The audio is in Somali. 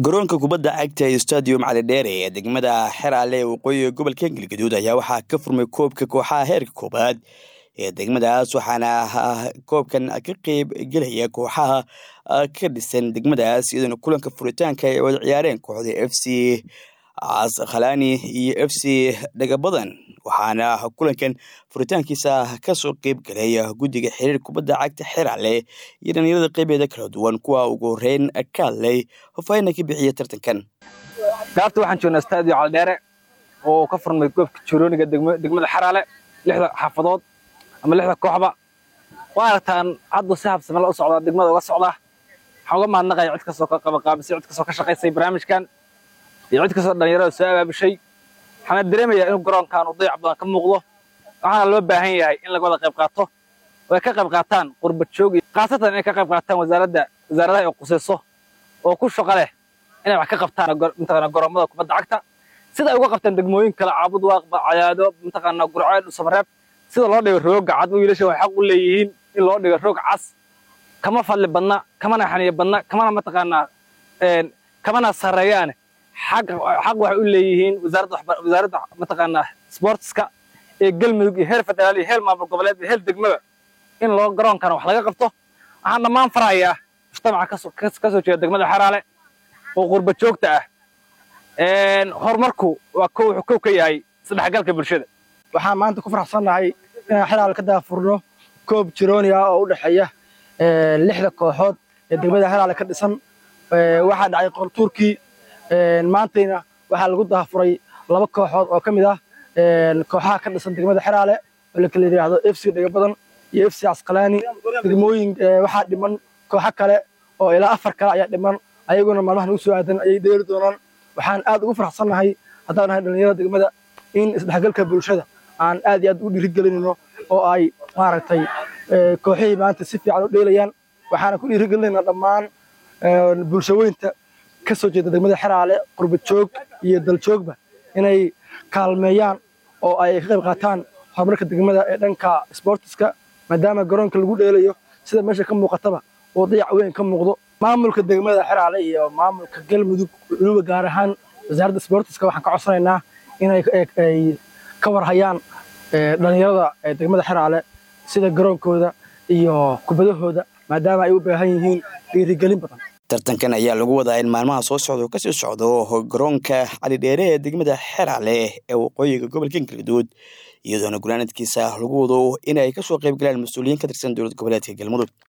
garoonka kubadda cagta ee stadium cali dheere ee degmada xeraale ee waqooyiga gobolka galgaduud ayaa waxaa ka furmay koobka kooxaha heerka koobaad ee degmadaas waxaana koobkan ka qeyb gelaya kooxaha ka dhisan degmadaas iyadoona kulanka furitaanka ay wada ciyaareen kooxda f c khalani iyo f c dhagabadan waxaana kulankan furitaankiisa kasoo qeyb galay guddiga xiriir kubadda cagta xeraale iyo dhalinyarada qeybeeda kala duwan kuwa ugu horeyn ka hadlay hofayna ka bixiya tartankan gaabta waxaan joognaa stadio caldheere oo ka furmay goobka jorooniga degmada xeraale lixda xaafadood ama lixda kooxba waa aragtaan haddu si habsamela u socdaa degmada uga socdaa waxaan uga mahadnaqaya cid kastoo ka qabaqaabisay cid kastoo ka shaqaysay barnaamijkan iyo cid kastoo dhalinyarada soo abaabushay waxaana dareemayaa inuu garoonkan uu dayac badan ka muuqdo waxaana loo baahan yahay in laga wada qayb qaato oo ay ka qayb qaataan qurbad joog khaasatan inay ka qayb qaataan wasaaradda wasaaradaha ay qusayso oo ku shaqo leh inay wax ka qabtaan mataqaana garoomada kubadda cagta sida ay uga qabtaan degmooyin kale caabud waaqba cayaado mataqaana gurceel samareeb sida loo dhigo rooga cad wiilasha waxay xaq u leeyihiin in loo dhigo roog cas kama fadli badna kamana xaniyo badna kamana mataqaanaa kamana sarreeyaane xaq waxay u leeyihiin wasaaradda mataqaanaa sportska ee galmudug iyo heer federaal iyo heer maamul goboleed iyo heer degmada in loo garoonkana wax laga qabto waxaan dhammaan farahayaa mujtamaca ka soo jeeda degmada xeraale oo qurba joogta ah horumarku waa wuxuu kow ka yahay isdhexgalka bulshada waxaan maanta ku faraxsannahay inaan xeraale ka daafurno koob jirooni ah oo u dhexeeya lixda kooxood ee degmada xeraale ka dhisan waxaa dhacay qortuurkii maantayna waxaa lagu daafuray laba kooxood oo ka mid ah kooxaha ka dhisan degmada xeraale oo la kala yidhaahdo f c dhagabadan iyo f c casqalaani degmooyin waxaa dhiman kooxo kale oo ilaa afar kale ayaa dhiman ayaguna maalmaha nagu soo aadan ayay dheeri doonaan waxaan aad ugu faraxsannahay haddaan nahay dhallinyarada degmada in isdhexgalka bulshada aan aad iyo aad u dhiirigelinayno oo ay maaragtay kooxihii maanta si fiican u dheelayaan waxaana ku dhiirigelinaynaa dhammaan bulshaweynta ka soo jeeda degmada xeraale qurba joog iyo daljoogba inay kaalmeeyaan oo ay ka qayb qaataan horumarka degmada ee dhanka sboortiska maadaama garoonka lagu dheelayo sida meesha ka muuqataba oo dayac weyn ka muuqdo maamulka degmada xeraale iyo maamulka galmudug weliba gaar ahaan wasaaradda sboortiska waxaan ka codsanaynaa inay ka warhayaan dhalinyarada degmada xeraale sida garoonkooda iyo kubadahooda maadaama ay u baahan yihiin dhiirigelin badan tartankan ayaa lagu wadaa in maalmaha soo socda oo kasii socdo garoonka cali dheere ee degmada xeraale ee waqooyiga gobolka galgaduud iyadoona gulaanadkiisa lagu wado in ay kasoo qayb galaan mas-uuliyiin ka tirsan dowlad goboleedka galmudug